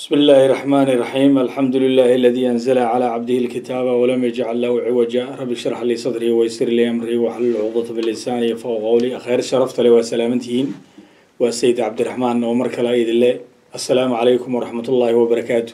بسم الله الرحمن الرحيم الحمد لله الذي أنزل على عبده الكتاب ولم يجعل له عوجا رب اشرح لي صدري ويسر لي أمري واحلل عقدة من لساني يفقهوا قولي أخير شرفت لي وسلامتين والسيد عبد الرحمن ومر كلا إيد الله السلام عليكم ورحمة الله وبركاته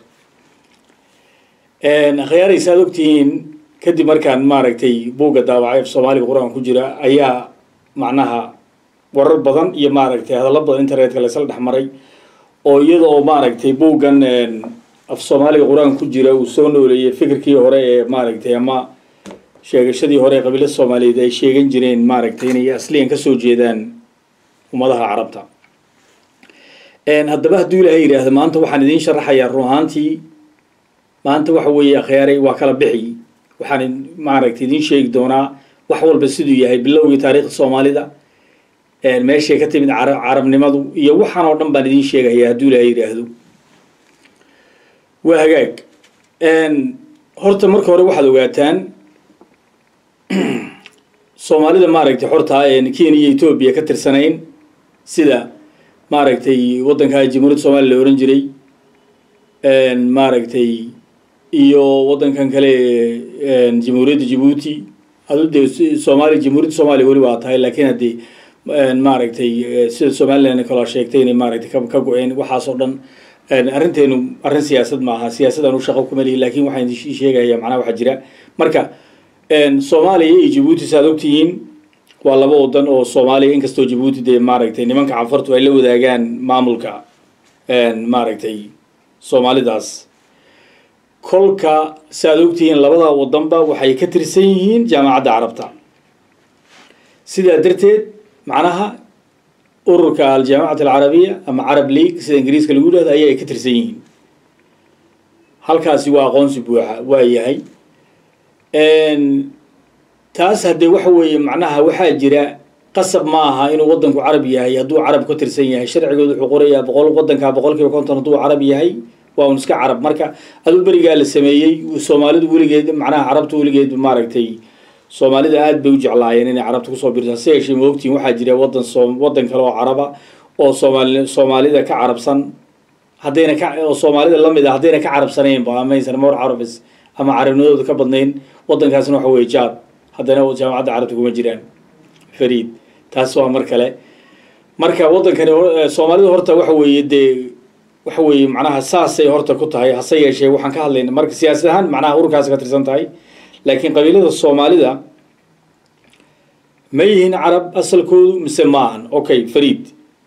أخيار يسادوكتين kadib markaan maaragtay buugga daawacay af soomaaliga qur-aan ku jira ayaa macnaha warar badan iyo maaragtay hadallo badan internetka laysla dhex maray oo iyada oo maaragtay buuggan af soomaaliga qur-aan ku jira uu soo nooleeyay fikirkii hore ee maaragtay ama sheegashadii hore ee qabiilada soomaaliyeed ay sheegan jireen maaragtay inay asliyan kasoo jeedaan ummadaha carabta haddaba hadduu ilahay yidhaahdo maanta waxaan idiin sharaxayaa run ahaantii maanta waxa weeye akhyaaray waa kala bixi waxaan maaragtay idiin sheegi doonaa wax walba siduu yahay bilowgii taariikhda soomaalida meeshay ka timid carabnimadu iyo waxaan oo dhan baan idiin sheegaya hadduu ilahay yidhaahdo waa hagaag horta marka hore waxaad ogaataan soomaalida maaragtay xorta kenya iyo etoobiya ka tirsanayn sida maaragtay waddanka jamhuuriyadda soomaliya la ohan jiray maaragtay iyo waddankan kale jamhuuriyadda jabuuti adu dee soomaaliya jamhuuriyadda soomaaliya weli waa tahay laakiin haddii maaragtay sida somalilan kaloo sheegtay inay maaragtay ka go-een waxaas oo dhan arrinteenu arrin siyaasad ma aha siyaasadaan u shaqo kuma lihi lakin waxaan idin sheegaya macnaha waxaa jira marka soomaaliya iyo jabuuti saaad ogtihiin waa laba wadan oo soomaaliya inkastoo jabuuti dee maaragtay nimanka canfartu ay la wadaagaan maamulka maaragtay soomaalidaas kolka saaad ogtihiin labada wadanba waxay ka tirsan yihiin jaamacadda carabta sidaa darteed macnaha ururka aljaamacat alcarabiya ama carab league sida ingiriiska lagu yidhahdo aya ay ka tirsan yihiin halkaasi waa aqoonsi buuxa waa yahay taas haddee waxa weeye macnaha waxaa jira qasab ma aha inuu waddanku carab yahay hadduu carab ka tirsan yahay sharcigood wuxuu qorayaa boqol waddanka boqol kiiba konton hadduu carab yahay waa un iska carab marka aduu berigaa la sameeyey soomaalidu weligeed macnaha carabta weligeed maaragtay soomaalida aad bay u jeclaayeen inay carabta kusoo birto hase yeeshee ma ogtiin waxaa jira wadan soo waddan kale oo caraba oo soomaali soomaalida ka carabsan haddayna ka oo soomaalida lamid a haddayna ka carabsanaynba amaysan more carabis ama carabnimadooda ka badnayn waddankaasna waxa weye jaad haddana jaamacadda carabta kuma jiraan fariid taas waa mar kale marka waddankani soomaalida horta waxa weeye dee waxa weeye macnaha saasay horta ku tahay hase yeeshee waxaan ka hadlayna marka siyaasad ahaan macnaha ururkaas ka tirsan tahay laakiin qabiilada soomaalida ma yihiin carab asalkoodu mise maahan okay fariid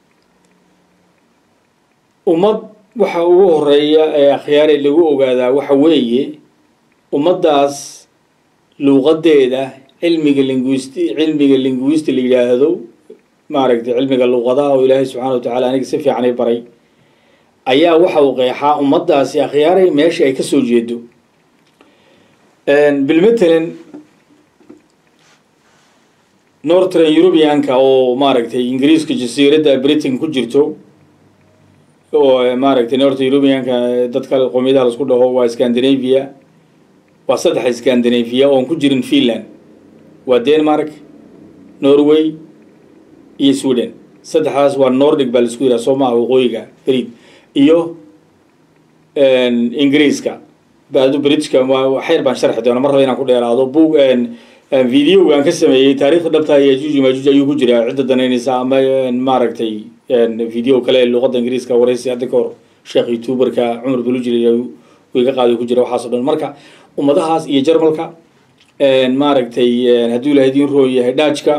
ummad waxa ugu horeeya ee akhyaare lagu ogaadaa waxa weeye ummaddaas luuqadeeda cilmiga linguist cilmiga linguist la yidhaahdo maaragtay cilmiga luuqadaha oo ilaahay subxaana wa tacala aniga si fiican i baray ayaa waxa uu qeexaa ummaddaasi akhyaaray meesha ay kasoo jeedo bilmatalan northern europeanka oo maaragtay ingiriiska jasiiradda britain ku jirto oo maaragtay northern europeanka dadka qoomiyadaha laisku dhaho waa scandinavia waa saddex scandinavia oon ku jirin finland waa denmark norway iyo sweden saddexdaas waa nordic baa laisku yidhaha soo maaha waqooyiga fariid iyo ingiriiska badu britishka xeer baan sharxi doona mar raba inaan ku dheeraado bug videoga aan ka sameeyey taarikhda dhabta yajuuj majuuj ayuu ku jiraa cidda danaynaysa ama maaragtay video kale luqadda ingiriiska waraysi hadda ka hor sheekh youtuberka cumar bulujil iga qaadi ku jira waxaas o dhan marka ummadahaas iyo jarmalka maaragtay hadduu ilahay idiin roon yahay dhaajka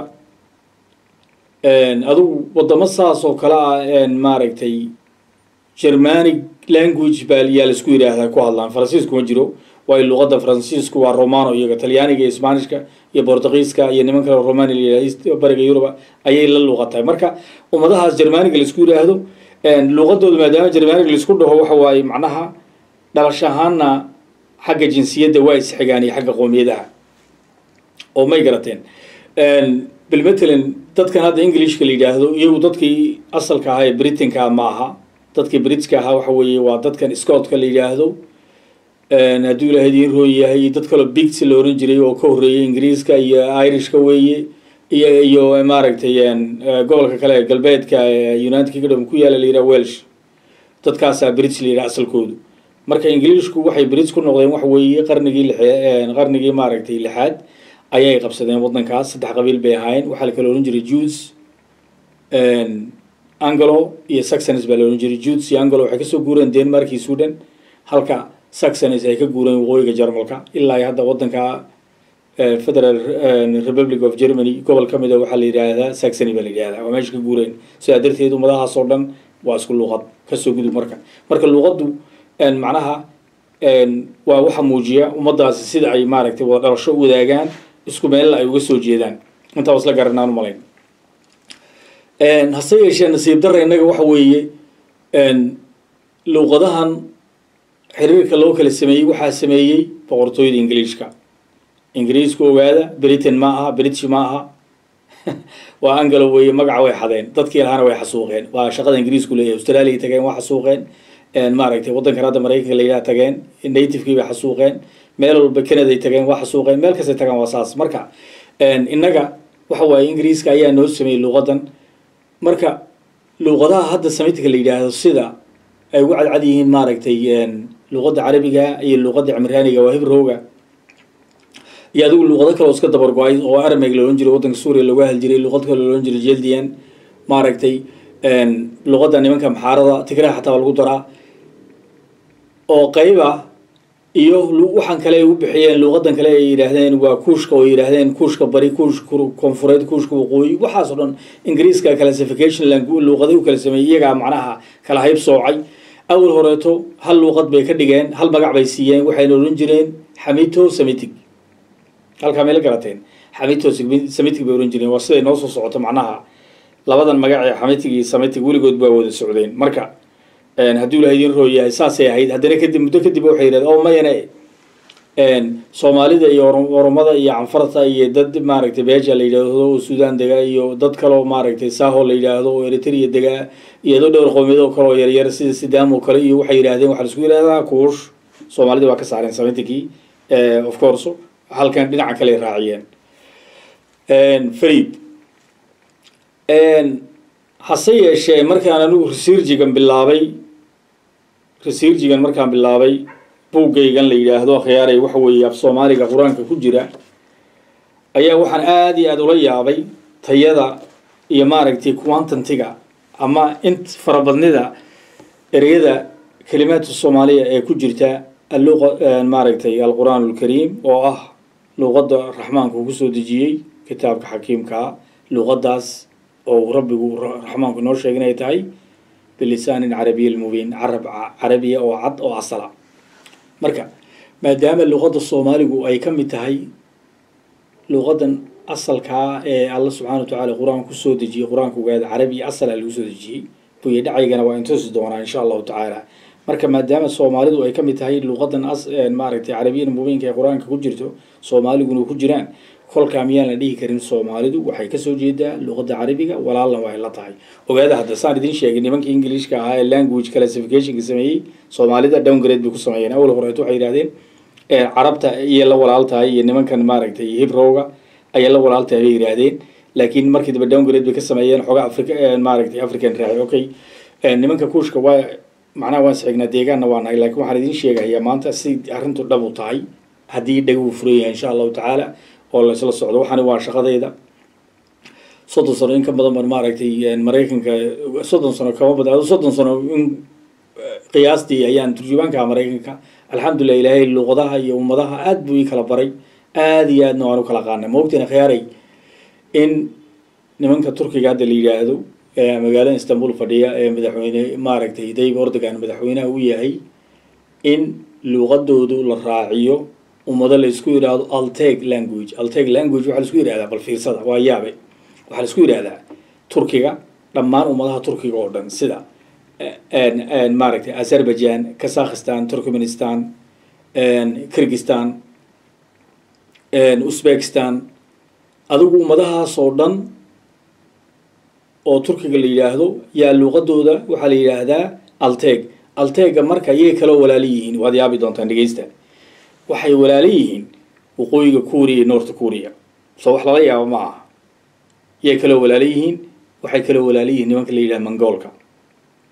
adugu wadamo saas oo kale ah maaragtay germanic language baa yaa laisku yidhaahdaa ku hadlaan faransiisku ma jiro waayo luqadda faransiisku waa romano iyaga talyaaniga iyo sbanishka iyo bortugiiska iyo niman kale romania bariga yuruba ayay la luuqatahay marka ummadahaas germaniga laisku yidhaahdo luuqadooda maadaama germaniga laisku dhaho waxa waaye macnaha dhalash ahaana xagga jinsiyadda waa isxigaan iyo xagga qoomiyadaha oo may garateen bilmatalan dadkan hadda englishka la yidhaahdo iyagu dadkii asalka ahaa ee britanka ma aha dadkii britska ahaa waxa weeye waa dadkan scotka la yidhaahdo hadduu ilahay idiin roon yahay dad kaloo bigs la oran jiray oo ka horreeyay ingiriiska iyo irishka weeye iyo iyo maaragtay gobolka kale galbeedka united kingdom ku yaala la yidhaha welsh dadkaasaa brits la yidhaha asalkoodu marka ingiliishku waxay brits ku noqdeen waxa weeye qarnigii lix- qarnigii maaragtay lixaad ayay qabsadeen waddankaas saddex qabiil bay ahaayeen waxaa la kala odhan jiray jews anglo iyo saxons baa la odhan jiray jews iyo anglo waxay kasoo guureen denmark iyo sweden halka saxons ay ka guureen waqooyiga jarmalka ilaa iyo hadda waddanka federal republic of germany gobol ka mid a waxaa la yidhaahdaa saxony baa la yidhahdaa waa meesha ka guureen sidaa darteed ummadahaas oo dhan waa isku luuqad kasoo gudub marka marka luuqaddu macnaha waa waxa muujiya ummadaasi sida ay maaragtay wada dhalasho u wadaagaan isku meella ay uga soo jeedaan intaa wasla garanaan u malayn hase yeeshee nasiib darra innaga waxa weeye luuqadahan xiriirka loo kala sameeyey waxaa sameeyey boqortooyada ingiliishka ingiriisku ogaada britain ma aha british ma aha waa angalo weeye magaca way xadeen dadkii lahaana way xasuuqeen waa shaqada ingiriisku leeyahay australia tageen waa xasuuqeen maaragtay waddankan hadda maraykanka la yidhaha tageen nativekii bay xasuuqeen meel walba canaday tageen waa xasuuqeen meel kastay tagaan waa saas marka innaga waxa waaye ingiriiska ayaa noo sameeyey luuqadan marka luuqadaha hadda samitka la yidhaahdo sida ay ugu cadcad yihiin maaragtay luuqadda carabiga iyo luuqadda cimraaniga waa hibrowga iyo adigu luuqado kale oo iska dabar go-ay oo arameg la odhan jiray waddanka suuriya looga hal jiray luuqad kale la odhan jiray jeldian maaragtay luuqadda nimanka maxaarada tigraha xataa waa lagu daraa oo qayba iyo waxaan kale ay u bixiyeen luuqadan kale ay yidhaahdeen waa kuushka oo yidhaahdeen kuushka bari kuushka koonfureed kuushka waqooyi waxaas oo dhan ingiriiska classification luuqaday u kala sameeyey iyagaa macnaha kala hayb soocay awal horeeto hal luuqad bay ka dhigeen hal magac bay siiyeen waxayna odhan jireen xamito semitic halkaa may la garateen xamito semitic bay odhan jireen waa siday noo soo socoto macnaha labadan magac ee xamitig iyo semitic weligood baa wada socdeen marka hadduu ilaha idin roo yahay saasay ahayd haddana kadib muddo kadib waxay yidhahdeen oo mayane soomaalida iyo oromada iyo canfarta iyo dad maaragtay beja la yidhaahdo oo suudaan degaa iyo dad kaleo maaragtay saho la yidhaahdo oo eritrea degaa iyo dad dhowr qowmiyad oo kale oo yaryar sida sidaam oo kale iyo waxay yidhahdeen waxaa laisku yidhahdaa kuush soomaalida waa ka saareen samitikii of course halkan dhinaca kale raaciyeen farid hase yeeshee markaan anigu researchigan bilaabay researchigan markaan bilaabay buuggaygan la yidhaahdo akhyaaray waxa weeye af soomaaliga qur-aanka ku jira ayaa waxaan aada iyo aada ula yaabay tayada iyo maaragtay quantantiga ama int farabadnida ereyada kelimaadka soomaaliya ee ku jirta alluqa maaragtay alqur'aan alkariim oo ah luuqadda raxmaanka uu kusoo dejiyey kitaabka xakiimkaa luuqadaas oo rabbigu raxmaanku noo sheegay inay tahay bilisaanin carabiya mubiin carab carabiya oo cad oo asala marka maadaama luuqadda soomaaligu ay ka mid tahay luuqadan asalkaa ee alla subxana wa tacala qur-aanka kusoo dejiyey qur-aanka ogaada carabiya asala lagu soo dejiyey buya dhacaygana waa intusi doonaa insha allahu tacaala marka maadaama soomaalidu ay ka mid tahay luuqadan maaragtay carabiyan mubiinka ee qur-aanka ku jirto soomaaliguna ku jiraan kolkaa miyaan la dhihi karin soomaalidu waxay kasoo jeedaa luuqadda carabiga walaalna waa la tahay ogaada hadda saan idin sheegay nimankii ingiliishka ahaa ee language classificationka sameeyey soomaalida downgrade bay ku sameeyeen awal horeet waxay yidhahdeen carabta iyo la walaal tahay iyo nimankan maaragtay hibrowga ayay la walaal tahay bay yidhaahdeen laakiin markii dambe downgrade bay ka sameeyeen xoogaa africa maaragtay african raaci okay nimanka kuushka waa macnaha waan isxignaa deegaanna waa nahay lakiin waxaan idin sheegayaa maanta si arrintu dhab u tahay haddii dhaguu furan yahay insha allahu tacaala oo laysla socdo waxaani waa shaqadayda soddon sano in ka badan ban maaragtay maraykanka soddon sano kama badan soddon sano in qiyaastii ayaan turjubaanka maraykanka alxamdulilah ilaahay luuqadaha iyo ummadaha aad buu ii kala baray aada iyo aadna waan u kala qaanay maogtina khiyaaray in nimanka turkiga hadda la yidhaahdo ee magaalada istanbul fadhiya ee madaxweyne maaragtay dayb ordogan madaxweynaha u yahay in luuqadoodu la raaciyo ummado la isku yidhaahdo alteg language alteg language waxaa laisku yidhahdaa bal fiirsada waa yaabe waxaa laisku yidhahdaa turkiga dhammaan ummadaha turkiga oo dhan sida maaragtay azerbaijan kazakhistan turkmenistan kirgistan uzbekistan adigu ummadahaas oo dhan oo turkiga la yidhaahdo yaa luuqadooda waxaa la yidhaahdaa alteg altega marka iyay kaloo walaala yihiin waad yaabi doontaan dhegeysta waxay walaala yihiin waqooyiga kuuriya iyo north kuuriya soo wax lala yaabo ma aha yay kaloo walaala yihiin waxay kaloo walaala yihiin nimanka la yidhaha mongoolka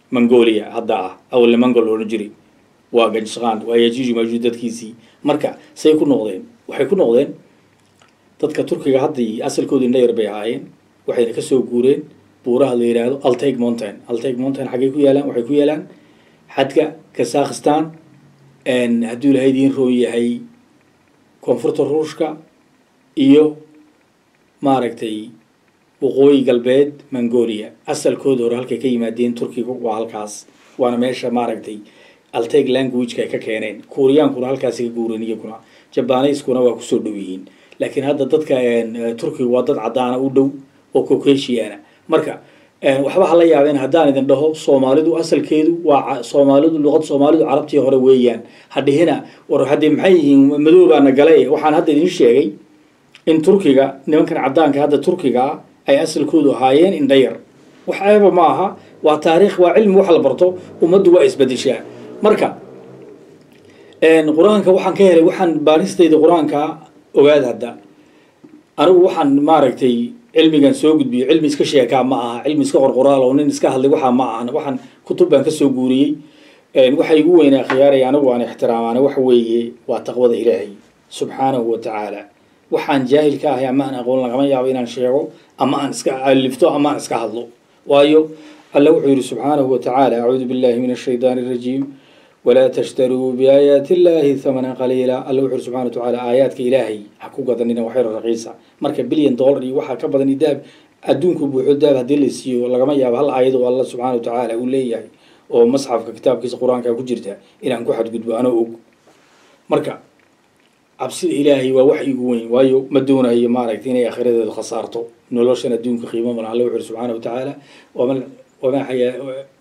mongolia hadda ah awalna mongol odhan jiray waa gajisqaan waa yajuuj majuuj dadkiisii marka say ku noqdeen waxay ku noqdeen dadka turkiga haddii asalkooda indhayar bay ahaayeen waxayna kasoo guureen buuraha la yidhaahdo alteg mountain alteg mountain xaggay ku yaalaan waxay ku yaalaan xadka kazakhistan hadduu ilahay idiin roon yahay koonfurta ruushka iyo maaragtay waqooyi galbeed mongolia asalkooda hore halkay ka yimaadeen turkiga waa halkaas waana meesha maaragtay alteg languageka ay ka keeneen kuuriyaankuna halkaasi ka guureen iyaguna jabanaiskuna waa kusoo dhow yihiin laakiin hadda dadka turkiga waa dad caddaana u dhow oo cocasiana marka waxba hala yaabeen haddaan idin dhaho soomaalidu asalkeedu waa soomaalidu luqad soomaalidu carabtii hore weeyaan hadhihina war haddee maxay yihiin madoobaana gale waxaan hadda idin sheegay in turkiga nimankan caddaanka hadda turkiga ay asalkoodu ahaayeen indhayar wax eeba ma aha waa taariikh waa cilmi wax la barto ummaddu waa isbedeshaa marka qur-aanka waxaan ka helay waxaan baaristayda qur-aanka ogaad hadda anigu waxaan maaragtay cilmigan soo gudbiyo cilmi iska sheekaa ma aha cilmi iska qorqoraal oo nin iska hadlay waxaa ma ahan waxaan kutub baan kasoo guuriyey waxa igu weynaa khiyaaraya anigu aan ixtiraamaana waxa weeye waa taqwada ilaahay subxaanahu wa tacaala waxaan jaahil ka ahay ama aan aqoon lagama yaabo inaan sheego ama aan iska alifto ama aan iska hadlo waayo alla wuxuu yihi subxaanahu wa tacaala acuudu billahi min ashaydaani arajiim walaa tashtaruu biaayaati illahi thamana qaliila alla wuxu uri subxana wa tacaala aayaadka ilaahay ha ku gadanina waxyaro raqiisa marka bilyan dollar iyo waxaa ka badan daab adduunku buuxo daab haddii la siiyo lagama yaabo hal aayad oo alla subxana wa tacaala uu leeyahay oo masxafka kitaabkiisa qur-aanka ku jirta inaan ku xadgudbo anoo og marka cabsida ilaahay waa wax igu weyn waayo ma doonayo maaragtay inay akhiradeedu khasaarto noloshan adduunka qiimo badan alla wuxu uri subxaana wa tacaala wama wamaa xayaa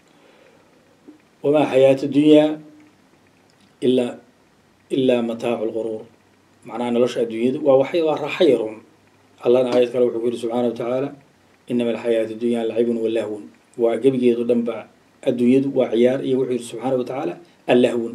wamaa xayaatu dunyaa ilaa ilaa mataacu lquruur macnaha nolosha adduunyadu waa wax waa raaxa yarun allana aayad kale wuxuu ku yihi subxaana wa tacaala inama alxayaatu dunyaa lacibun walahwun waa gebigeedu dhan ba adduunyadu waa ciyaar iyo wuxuu yihi subxaana wa tacaala allahwun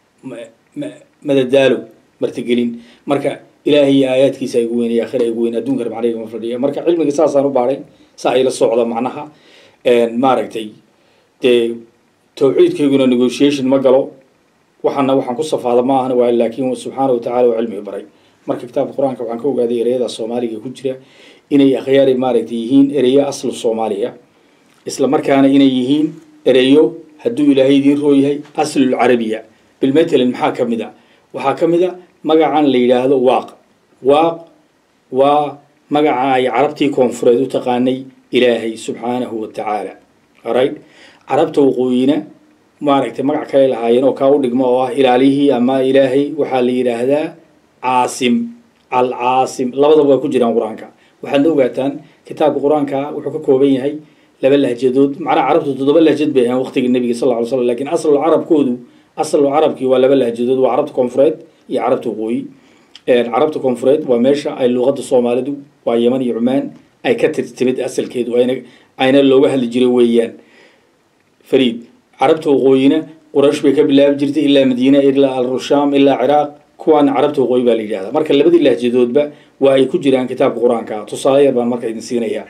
madadaalo martigelin marka ilaahay iyo aayaadkiisa igu weyn iyo akhira igu weyn adduunkana macnaha ma fadhiya marka cilmiga saasaan u baaray saa ayla socda macnaha maaragtay dee tawxiidkayguna negotiation ma galo waxaana waxaan ku safaada ma ahan waa laakiin subxaana wa tacala waa cilmiga baray marka kitaabka qur-aanka waxaan ka ogaaday ereyada soomaaliga ku jira inay akhyaari maaragtay yihiin ereyo aslu soomaaliya isla markaana inay yihiin ereyo hadduu ilaahay idiin roo yahay aslulcarabiya bilmatalan maxaa ka mid a waxaa ka mid a magacan la yidhaahdo waaq waaq waa magaca ay carabtii koonfureed u taqaanay ilaahay subxaanahu wa tacaala right carabta waqooyina maaragtay magac kale lahaayeen oo kaa u dhigmo oo ah ilaalihii ama ilaahay waxaa la yidhaahdaa caasim alcaasim labadaba waa ku jiraan qur-aanka waxaadna ogaataan kitaabka qur-aanka wuxuu ka kooban yahay laba lahjadood macnaha carabtu toddoba lahjad bay ahaan waqtiga nebiga sal lla ly slam lakin aslu carabkoodu aslu carabkii waa laba lahjadood waa carabta koonfureed iyo carabta waqooyi carabta koonfureed waa meesha ay luuqadda soomaalidu waa yeman iyo cumaan ay ka tirtimid asalkeedu ayna ayna looga hadli jiray weeyaan fariid carabta waqooyina quraysh bay ka bilaabi jirtay ilaa madiina ilaa alrushaam ilaa ciraaq kuwaana carabta waqooyi baa la yidhahdaa marka labadii lahjadoodba waa ay ku jiraan kitaabka qur-aanka tusaale yar baan marka idin siinayaa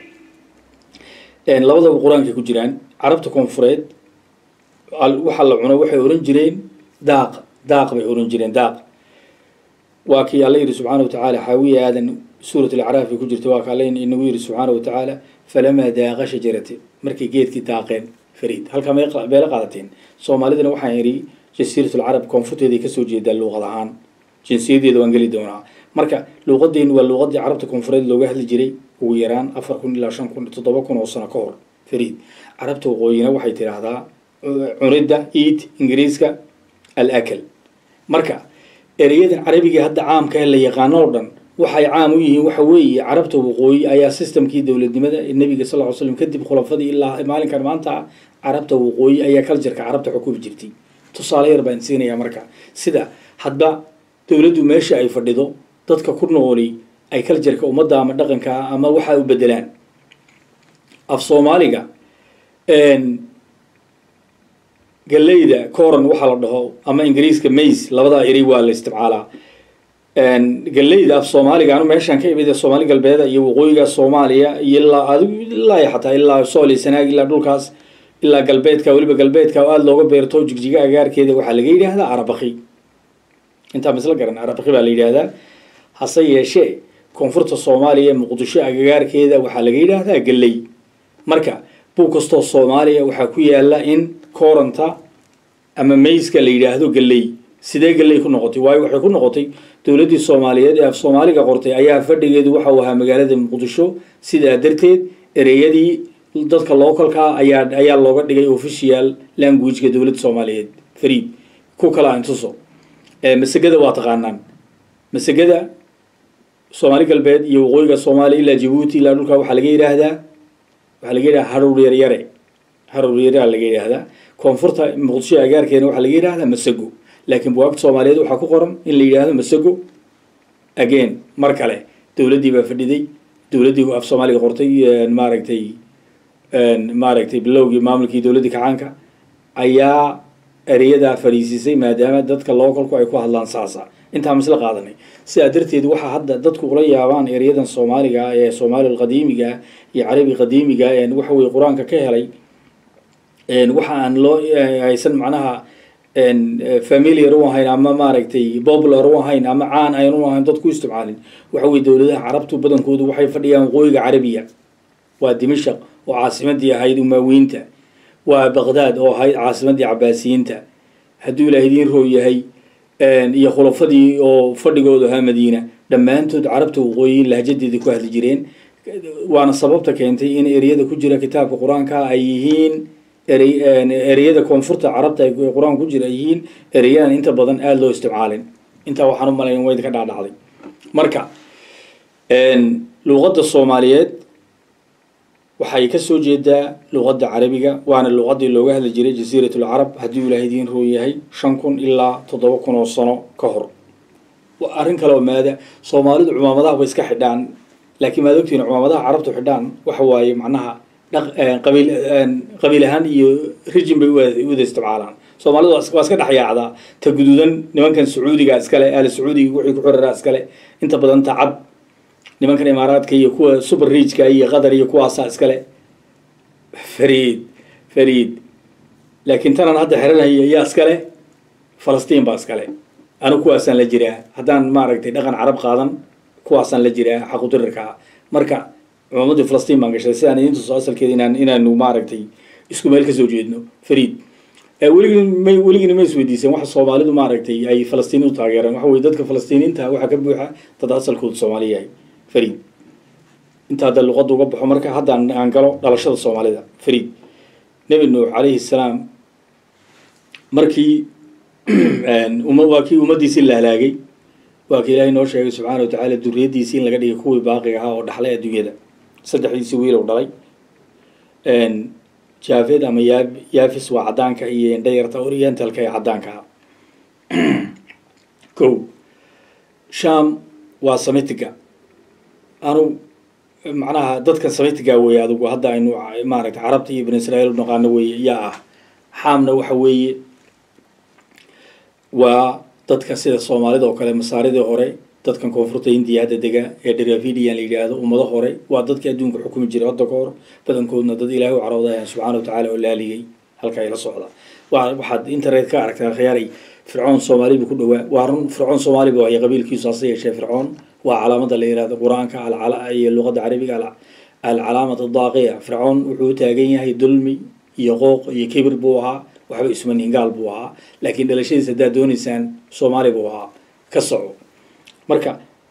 labadaba qur-aankay ku jiraan carabta koonfureed waxaa la cuno waxay ohan jireen daaq daaq bay ohan jireen daaq waa kii alla yidhi subxaana wa tacaala xaawiya aadan suurat alacraaf bay ku jirta waa ka alla inagu yidhi subxaana wa tacaala falamaa daaqa shajarate markay geedkii daaqeen fariid halkaa meela qaadateen soomaalidana waxaan yidhi jasiiratulcarab koonfurteeday kasoo jeedaa luuqad ahaan jinsiyadeeda waan geli doonaa marka luuqadeenu waa luuqadii carabta koonfureed looga hadli jiray ugu yaraan afar kun ilaa shan kun toddoba kun oo sano ka hor fariid carabta waqooyina waxay tidhaahdaa cunidda eat ingiriiska al akal marka ereyadan carabiga hadda caamka la yaqaano oo dhan waxay caam u yihiin waxa weeye carabta waqooyi ayaa systemkii dowladnimada ee nebiga sal ly slam kadib khulafadii ilaa maalinkan maanta carabta waqooyi ayaa cultureka carabta xukumi jirtay tusaale yar baan siinayaa marka sida hadba dowladdu meesha ay fadhido dadka ku nooli ay cultureka ummadda ama dhaqanka ama waxa u bedelaan af soomaaliga galeyda coran waxaa la dhaho ama ingiriiska mays labadaa eri waa la isticmaalaa galeyda af soomaaliga anu meeshaan ka imid soomaali galbeeda iyo waqooyiga soomaaliya iyo ilaa adigu ilaa xataa ilaa sooli sanaag ilaa dhulkaas ilaa galbeedka weliba galbeedka oo aada looga beerto jigjiga agaarkeeda waxaa laga yidhaahdaa arabaki intaa misla garan arabaki baa la yidhaahdaa hase yeeshee koonfurta soomaaliya muqdisho agagaarkeeda waxaa laga yidhaahdaa galley marka buug kastoo soomaaliya waxaa ku yaala in kooranta ama mayska la yidhaahdo galley sidee galley ku noqotay waayo waxay ku noqotay dowladdii soomaaliyeed ee af soomaaliga qortay ayaa fadhigeedu waxa uu ahaa magaalada muqdisho sidaa darteed ereyadii dadka localkaa ayaa ayaa looga dhigay official languageka dowladda soomaaliyeed fariid ku kala intuso masegada waa taqaanaan masegada soomaali galbeed iyo waqooyiga soomaaliya ilaa jabuuti ilaa dhulka waxaa laga yidhaahdaa waxaa laga yidhahdaa haruur yaryare haruur yaraa laga yidhaahdaa koonfurta muqdisho agaarkeena waxaa laga yidhahdaa masego laakiin buwaagta soomaaliyeed waxaa ku qoran in la yidhaahdo masego again mar kale dowladdii baa fadhiday dowladdii af soomaaliga qortay maaragtay maaragtay bilowgii maamulkii dowladdii kacaanka ayaa ereyadaa fadhiisiisay maadaama dadka localku ay ku hadlaan saasa intaa misla qaadanay sidaa darteed waxaa hadda dadku ula yaabaan ereyadan soomaaliga ee soomaali qadiimiga iyo carabi qadiimiga waxa weye qur-aanka ka helay waxa aan loo aysan macnaha familiar u ahayn ama maaragtay popular u ahayn ama caan ayn u ahayn dadku isticmaalin waxa weye dowladaha carabtu badankoodu waxay fadhiyaan waqooyiga carabiya waa dimashaq oo caasimadii ahayd umaawiinta waa baqdaad oo ahayd caasimadii cabaasiyiinta hadduu ilaah idiin roo yahay iyo khulafadii oo fadhigoodu ahaa madiina dhammaantood carabta waqooyi lahjadeeda ku hadli jireen waana sababta keentay in ereyada ku jira kitaabka qur-aanka ay yihiin ereyada koonfurta carabta ay qur-aanka ku jira ay yihiin ereyadan inta badan aada loo isticmaalin intaa waxaan u malayn wayd ka dhaadhacday marka luuqadda soomaaliyeed waxay ka soo jeedaa luqadda carabiga waana luqaddii looga hadli jiray jasiirat lcarab haddii ilaah idiin roo yahay shan kun ilaa toddoba kun oo sano ka hor arrin kale oo maada soomaalidu cumaamadaha way iska xidhaan laakiin maad ogtihiin cumaamadaha carabtu xidhaan waxa waaye macnaha qabiil qabiil ahaan iyo rijin bay wada isticmaalaan soomaalidu waa iska dhexyaacdaa ta guduudan nimankan sacuudiga iskale ahla sacuudiga wixii ku xiraraa iskale inta badan ta cad nimankan imaaraadka iyo kuwa super riijka iyo qatar iyo kuwaasaa iskale fariid fariid laakiin tanaan hadda xiranaya yaa iskale falastiin baa iskale anu kuwaasaan la jiraa haddaan maaragtay dhaqan carab qaadan kuwaasaan la jiraa xaqudirirkaa marka cumaamadii falastiin baan gashay sidaan idin tuso asalkeeda inaan inaanu maaragtay isku meel kasoo jeedno fariid weligin may weligina ma isweydiiseen waxa soomaalidu maaragtay ay falastiini u taageereen waxa weye dadka falastiiniinta waxaa ka buuxa dad asalkoodu soomaali yahay fariid inta hadda luqadda uga baxo marka haddaan aan galo dhalashada soomaalida fariid nebi nuux calayhi salaam markii waa kii ummaddiisii la halaagay waa kii ilaahay noo sheegay subxaana wa tacaala duriyaddiisii in laga dhigay kuwii baaqiga ahaa oo dhaxlay adduunyada saddexdiisii wiilow dhalay jaafed ama ya yafis waa caddaanka iyo indhayarta orientalka ee caddaanka ah ko sham waa samitiga anu macnaha dadkan samitiga weeye adigu hadda aynu maaragtay carabta iyo bani israa'iil u naqaano weeye yaa ah xaamna waxa weeye waa dadka sida soomaalida oo kale masaaridii hore dadkan koonfurta hindiya hadda dega ee dravidian la yidhaahdo ummado hore waa dadkii adduunka xukumi jiray hadda ka hor badankoodna dad ilaahay u caroodayan subxana wa tacaala oo laaligay halka ay la socda waa waxaad internet ka aragtaa khiyaaray fircoon soomaali buu ku dhawaa waa run fircoon soomaali buu haya qabiilkiisu hase yeeshee fircoon waa calaamada la yihahdo qur-aanka iyo luqadda carabiga alcalaamat adaaqiya fircoon wuxuu u taagan yahay dulmi iyo qooq iyo kibir buu ahaa waxba isman hingaal buu ahaa laakiin dhalashadiisa haddaad dooneysaan soomaali buu ahaa ka soco marka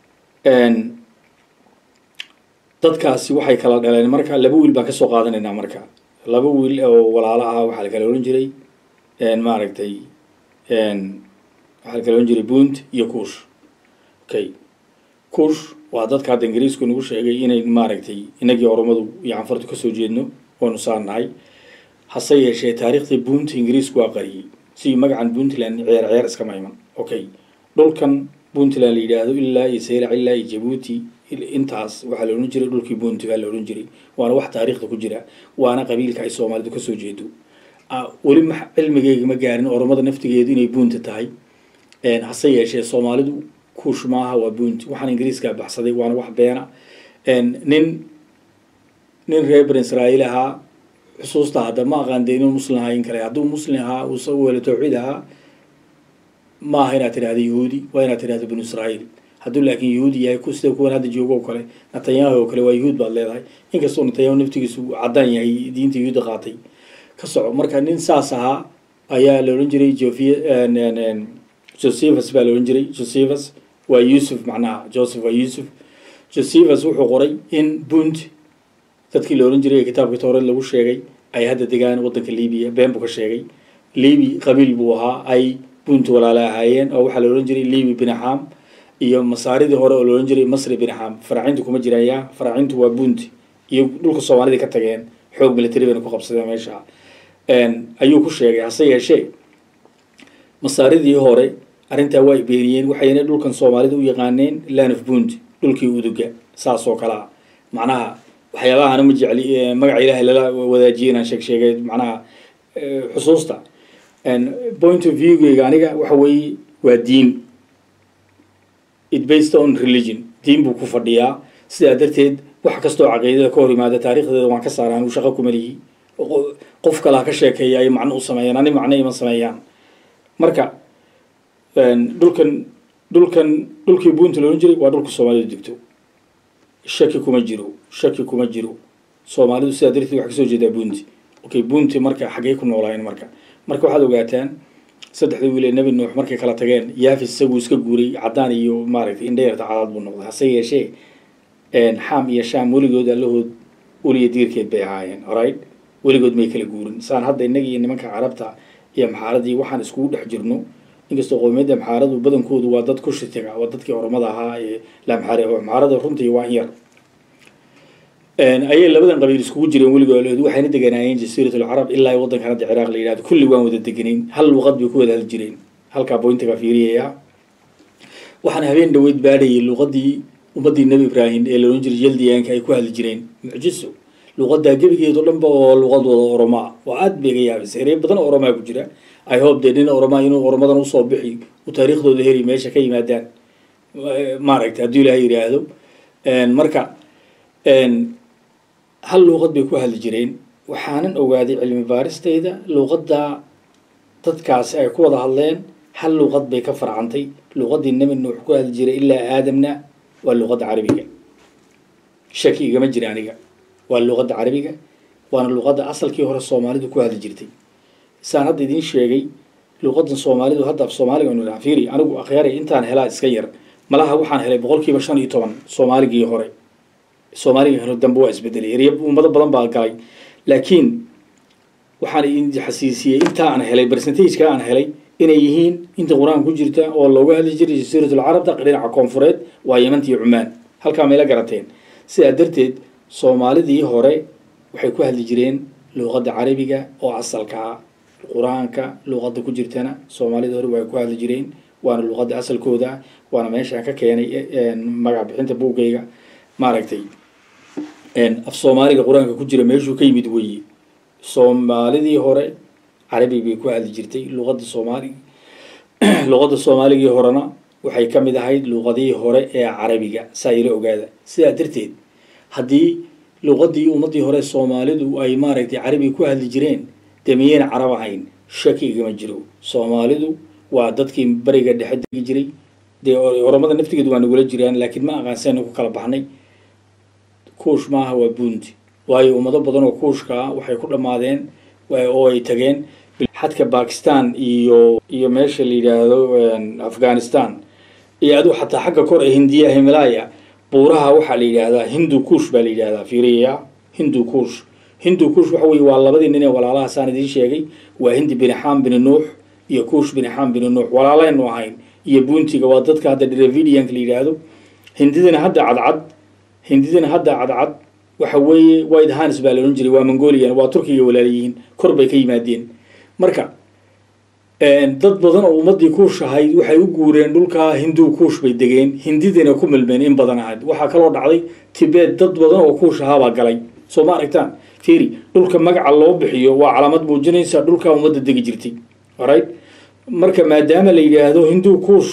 dadkaasi waxay kala dhaleen marka laba wiil baan kasoo qaadanaynaa marka laba wiil oo walaalo ah waxaa la kala ohan jiray maaragtay waxaa la kala ohan jiray bunt iyo kuush okay kuush waa dadka hadda ingiriisku nagu sheegay inay maaragtay inagii oromadu iyo canfartu kasoo jeedno oonu saarnahay hase yeeshee taariikhdii bunt ingiriisku waa qariyey si magacan puntland ceer ceer iskama iman okay dhulkan puntland la yidhaahdo ilaa iyo saylac ilaa iyo jabuuti intaas waxaa la odhan jiray dhulkii buunti baa la odhan jiray waana wax taariikhda ku jira waana qabiilka ay soomaalidu kasoo jeedo weli ma cilmigeyga ma gaarin oromada naftigeedu inay buunta tahay hase yeeshee soomaalidu kuush maaha waa buunti waxaan ingiriiskaa baxsaday waana wax beena nin nin reer bani israa'iil ahaa xusuusta hadda ma aqaan dee inuu muslim ahaa in kale hadduu muslim ahaa uusa u welo tawxiid ahaa ma aha inaad tidhahda yahuudi waa inaad tidhahda binu israa'iil hadduu laakiin yahuudi yahay ku sida kuwan hadda joogo oo kale netanyahu oo kale waa yahuud baad leedahay inkastoo netanyahu naftigiisu caddaan yahay diinta yahuudda qaatay ka soco marka nin saas ahaa ayaa la odhan jiray jofia josephus baa la odhan jiray josephus waa yuusuf macnaha joseph waa yuusuf josephus wuxuu qoray in punt dadkii la odhan jiray ee kitaabka towreed lagu sheegay ay hadda degaan waddanka libiya been buu ka sheegay libi qabiil buu ahaa ay punt walaala ahaayeen oo waxaa la odhan jiray libi binaxam iyo masaaridii hore oo la odhan jiray masri binaxam faraacintu kuma jiraan yaa faraacintu waa punt iyo dhulka soomaalida ka tageen xoog military bayna ku qabsadeen meesha ayuu ku sheegay hase yeeshee masaaridii hore arrintaa waa beeniyeen waxayna dhulkan soomaalida u yaqaaneen land of punt dhulkii uduga saas oo kale ah macnaha waxyaabaha ana ma jecli magaca ilaahay lala wadaajiyay inaan sheeg sheegay macnaha xusuusta point of viewgayga aniga waxa weeye waa diin it based on religion diin buu ku fadhiyaa sidaa darteed wax kastoo caqiidada ka hor yimaada taarikhdeeda waan ka saara anigu shaqo kuma lihi qof kalaa ka sheekeeya ay macno u sameeyaan ani macno ima sameeyaan marka dhulkan dhulkan dhulkii buunta la odhan jiray waa dhulka soomaalidu degto shaki kuma jiro shaki kuma jiro soomaalidu sidaa darteed waxay kasoo jeedaa buunti okay buunti marka xaggee ku noolaayeen marka marka waxaad ogaataan saddexda wiil ee nebi nuux markay kala tageen yaafis isaguu iska guuray caddaan iyo maaragtay indhayarta cadaad buu noqday hase yeeshee xaam iyo shaam weligood allahood uliya diirkeed bay ahaayeen alright weligood may kala guurin saan hadda innaga iyo nimanka carabta iyo maxaaradii waxaan iskugu dhex jirno inkastoo qowmiyadda maxaaradu badankoodu waa dad ku shitiga waa dadkii oromada ahaa ee lamxaare maxaarada runtii waa in yar ayay labadan qabiil iskugu jireen weligood waxayna deganaayeen jasiirat alcarab ilaa waddankan hadda ciraaq la yidhahdo kulli waan wada deganayn hal luqad bay ku wada hadli jireen halkaa bointiga fiiriyaya waxaan habeen dhaweyd baadhayay luqadii ummaddii nebi ibraahim ee la odhan jiray jaldiyaanka ay ku hadli jireen mucjiso luqadaa gebigeedo dhanba oo luqad wada oromaa oo aad bay ga yaabisay erey badan oo oromaa ku jira i hope dee nin oromaa inuu oromadan usoo bixi u taariikhdooda heri meesha ka yimaadaan maaragtay hadduu ilaahay yidhaahdo marka hal luuqad bay ku hadli jireen waxaanan ogaaday cilmi baaristayda luuqadda dadkaasi ay ku wada hadleen hal luuqad bay ka farcantay luuqaddii nebi nuux ku hadli jiray ilaa aadamna waa luuqadda carabiga shaki igama jira aniga waa luuqadda carabiga waana luuqadda asalkii hore soomaalidu ku hadli jirtay saan hadda idiin sheegay luuqadan soomaalidu hadda af soomaaliga anu dhaha fiiri anigu akhyaray intaan helaa iska yar malaha waxaan helay boqolkiiba shan iyo toban soomaaligii hore soomaaliga hore dambe waa isbedelay erya ummado badan baa galay laakiin waxaan idin xasiisiyey intaa aan helay percentageka aan helay inay yihiin inta qur-aanka ku jirta oo looga hadli jiray jasiiratul carabta dhinaca koonfureed waa yamanta iyo cumaan halkaa mayla garateen sidaa darteed soomaalidii hore waxay ku hadli jireen luuqadda carabiga oo asalkaa qur-aanka luuqadda ku jirtana soomaalida hore way ku hadli jireen waana luuqadda asalkooda waana meeshaan ka keenay magac bixinta buuggayga maaragtay af soomaaliga qur-aanka ku jira meeshuu ka yimid weeye soomaalidii hore carabi bay ku hadli jirtay luuqadda soomaali luuqadda soomaaligii horena waxay ka mid ahayd luuqadihii hore ee carabiga saa ila ogaada sidaa darteed haddii luuqaddii ummaddii hore soomaalidu ay maaragtay carabi ku hadli jireen dee miyayna carab ahayn shaki igama jiro soomaalidu waa dadkii beriga dhexe degi jiray dee oromada naftigeedu waa nagula jiraan laakiin ma aqaansayna ku kala baxnay kuush maaha waa buundi waayo ummado badan oo kuushka ah waxay ku dhammaadeen oo ay tageen xadka bakistan iyo iyo meesha la yidhaahdo afghanistan iyo adigu xataa xagga kor ee hindiya himalaya buuraha waxaa la yidhaahdaa hindu kuush baa la yidhahdaa fiiriya hindu kuush hindu kuush waxa weye waa labadii nin ee walaalahaasaan idiin sheegay waa hindi bini xaam bini nuux iyo kuush bini xaam bini nuux walaalaynu ahayn iyo buuntiga waa dadka hadda dravidianka la yidhaahdo hindidana hadda cadcad hindidana hadda cadcad waxa weeye white hanis baa la odhan jiray waa mongolian waa turkiga walaalayihiin kor bay ka yimaadeen marka dad badan oo ummaddii kuush ahayd waxay u guureen dhulkaa hinduu kuush bay degeen hindidina ku milmeen in badan ahayd waxaa kaloo dhacday tibet dad badan oo kuush ahaabaa galay soo ma aragtaan fiiri dhulka magaca loo bixiyo waa calaamad muujinaysa dhulkaa ummadda degi jirtay alright marka maadaama la yidhaahdo hinduu kuush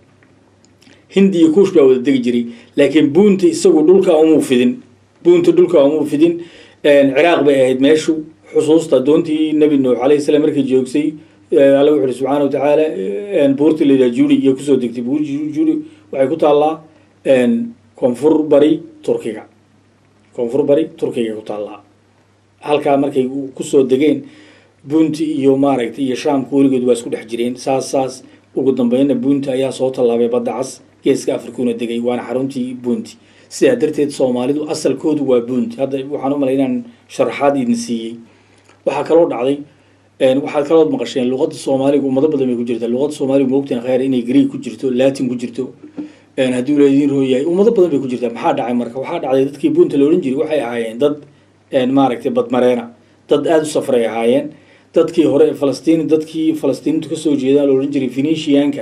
hindi iyo kuush baa wada degi jiray laakiin buunta isagu dhulka umuu fidin buunta dhulka umuu fidin ciraaq bay ahayd meeshu xusuusta doontii nebi nuux alayhi salaam markay joogsay alla wuxu uhi subxaana wa tacaala buurti la yidhaha juri iyo kusoo degtay buur juri waxay ku taallaa koonfur bari turkiga koonfur bari turkiga ku taallaa halkaa markay kusoo degeen bunti iyo maaragtay iyo shaamka weligood waa isku dhex jireen saas saas ugu dambeynna bunti ayaa soo tallaabay badda cas geeska afrikuna degay waana xaruntii bunti sidaa darteed soomaalidu asalkoodu waa bunti hadda waxaan u malay inaan sharaxaad idin siiyey waxaa kaloo dhacday waxaad kalood maqasheen luqadda soomaaliga ummado badan bay ku jirtaa luqadda soomaaliga moogteen khayr inay greeg ku jirto latin ku jirto haddii laydin rooyahay ummado badan bay ku jirtaa maxaa dhacay marka waxaa dhacday dadkii bunta la odhan jiray waxay ahaayeen dad maaragtay badmareena dad aada u safray ahaayeen dadkii hore falastiin dadkii falastiintu kasoo jeedaan la odhan jiray phoenicianka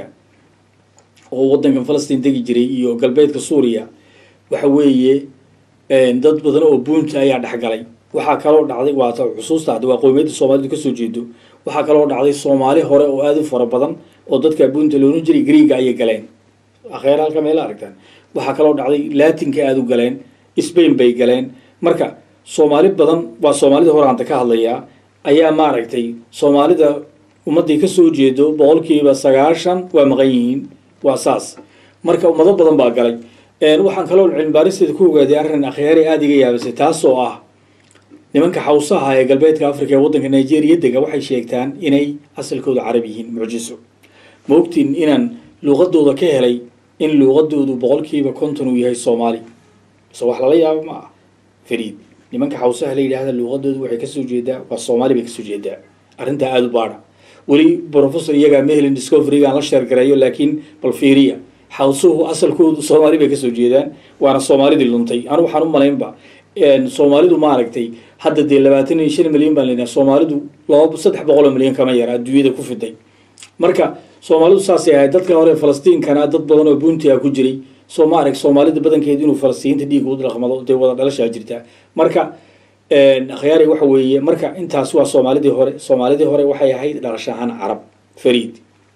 oo waddankan falastiin degi jiray iyo galbeedka suuriya waxa weeye dad badan oo bunta ayaa dhexgalay waxaa kaloo dhacday waata xusuusta hadda waa qowmiyadda soomaalidu kasoo jeedo waxaa kaloo dhacday soomaali hore oo aada u fara badan oo dadka bunta la odhan jiray greega ayay galeen akheer halka meela aragtaan waxaa kaloo dhacday latinka aada u galeen spain bay galeen marka soomaali badan waa soomaalida hore hanta ka hadlayaa ayaa maaragtay soomaalida ummadday kasoo jeedo boqolkiiba sagaashan waa maqan yihiin waa saas marka ummado badan baa galay waxaan kaloo cilmibaaristeeda ku ogaaday arrin akhyaare aada iga yaabisay taasoo ah nimanka xawsaha ee galbeedka africa ee waddanka nigeria dega waxay sheegtaan inay asalkooda carab yihiin mucjiso ma ogtiin inaan luuqadooda ka helay in luuqadoodu boqolkiiba konton uu yahay soomaali so wax lala yaabo ma ah fariid nimanka xawsaha la yidhaahda luuqadoodu waxay kasoo jeedaa waa soomaali bay kasoo jeedaa arrintaa aada u baadha weli professor iyagaa mahelin discoverygaan la sheergareeyo laakiin bal fiiriya xawsuhu asalkoodu soomaali bay kasoo jeedaan waana soomaalidii luntay anu waxaan u malaynba soomaalidu maaragtay hadda dee labaatan iyo shan milyan baan lenaha soomaalidu laba saddex boqol oo milyan kama yara adduunyada ku fiday marka soomaalidu saasay ahayd dadka hore falastiinkana dad badan oo buntia ku jiray soo ma arag soomaalida badankeed inuu falastiinta dhiig u dhaqmado dee wada dhalashaa jirtaa marka akhyaari waxa weeye marka intaas waa soomaalidii hore soomaalidii hore waxay ahayd dhalasho ahaan carab fariid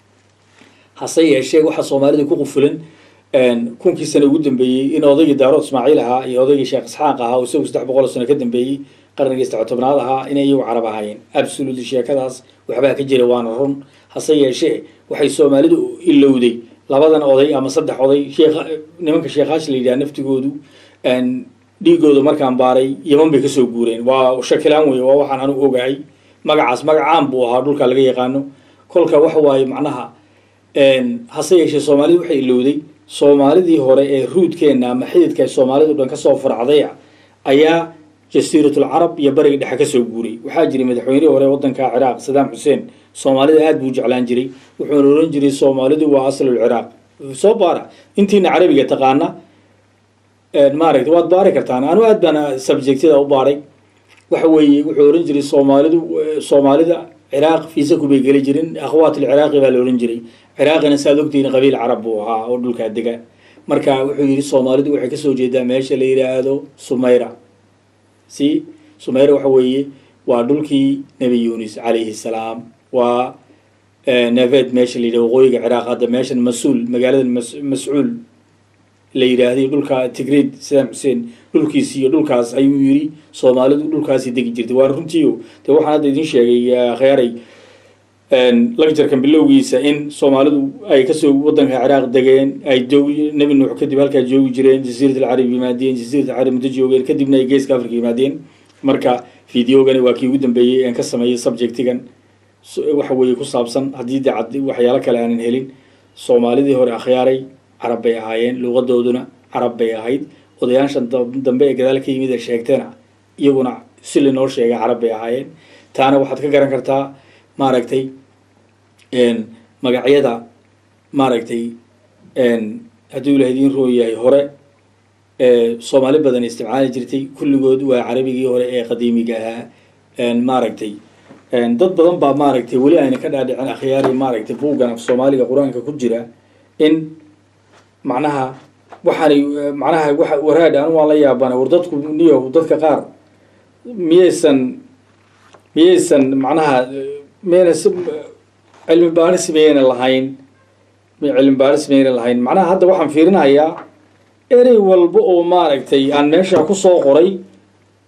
hase yeeshee waxaa soomaalida ku qufulan kunkii sano ugu dambeeyey in odaygii daarood ismaaciil ahaa iyo odaygii sheekh isxaaq ahaa oo isagu saddex boqol oo sano ka dambeeyey qarnigii saddex tobnaad ahaa inay iyagu carab ahaayeen absolutely sheekadaas waxbaa ka jira waana run hase yeeshee waxay soomaalidu ilowday labadan oday ama saddex oday sheekh nimanka sheekhaasha la yidhaha naftigoodu dhiigooda markaan baaray yaman bay kasoo guureen waa shakilaan wey waa waxaan anu ogahay magacaas magacaan buu ahaa dhulka laga yaqaano kolka waxa waaye macnaha hase yeeshee soomaalidu waxay ilowday soomaalidii hore ee ruudkeenna ama xididka ay soomaalidu dhan kasoo farcdaya ayaa jasiiratul carab iyo bariga dhexe kasoo guuray waxaa jiray madaxweynihii hore waddanka ciraaq sadaam xuseen soomaalida aada buu jeclaan jiray wuxuuna ohan jiray soomaalidu waa aslul ciraaq soo baara intiina carabiga taqaana maaragta waad baari kartaan anu aad baan subjectyada u baaray waxa weeye wuxuu ohan jiray soomaalidu soomaalida ciraaq fiisaku bay geli jirin akhwaat alciraaqi baa la ohan jiray ciraaqina saad ogtihiin qabiil carab buu ahaa oo dhulkaa dega marka wuxuu yidhi soomaalidu waxay kasoo jeedaa meesha la yidhaahdo sumayra si sumayra waxa weeye waa dhulkii nebi yunis calayhi salaam waa neved meesha la yidhahdo waqooyiga ciraaq hadda meeshan mas-uul magaalada mascuul la yidhaahday dhulka tigreed sadaam xuseen dhulkiisi iyo dhulkaas ayuu yidhi soomaalidu dhulkaasi degi jirtay waa runtiio dee waxaan hadda idin sheegay kheyaaray lagjarkan bilowgiisa in soomaalidu ay kasoo waddanka ciraaq degeen ay joog nebi nuux kadib halkaa joogi jireen jasiirat alcarab yimaadeen jasiirat alcarab muddo joogeen kadibna ay geeska africa yimaadeen marka videogani waa kii ugu dambeeyey aan ka sameeyey subjectigan waxa weeye ku saabsan haddii de cad waxyaalo kale aanan helin soomaalidii hore akhyaaray carab bay ahaayeen luuqadooduna carab bay ahayd odayaashan dambe ee gadaal ka yimid ee sheegteena iyaguna si linoo sheegay carab bay ahaayeen taana waxaad ka garan kartaa maaragtay magacyada maaragtay hadduu ilaah idiin roo yahay hore soomaali badan isticmaali jirtay kulligood waa carabigii hore ee qadiimiga ahaa maaragtay dad badan baa maaragtay weli ayna ka dhaadhicin akhyaari maaragtay buuggan af soomaaliga qur-aanka ku jira in macnaha waxaanay macnaha wa waraad anu waan la yaabana war dadku niyo dadka qaar miyaysan miyaysan macnaha miyayna si cilmi baaris miyayna lahayn cilmi baaris miyayna lahayn macnaha hadda waxaan fiirinayaa erey walba oo maaragtay aan meesha kusoo qoray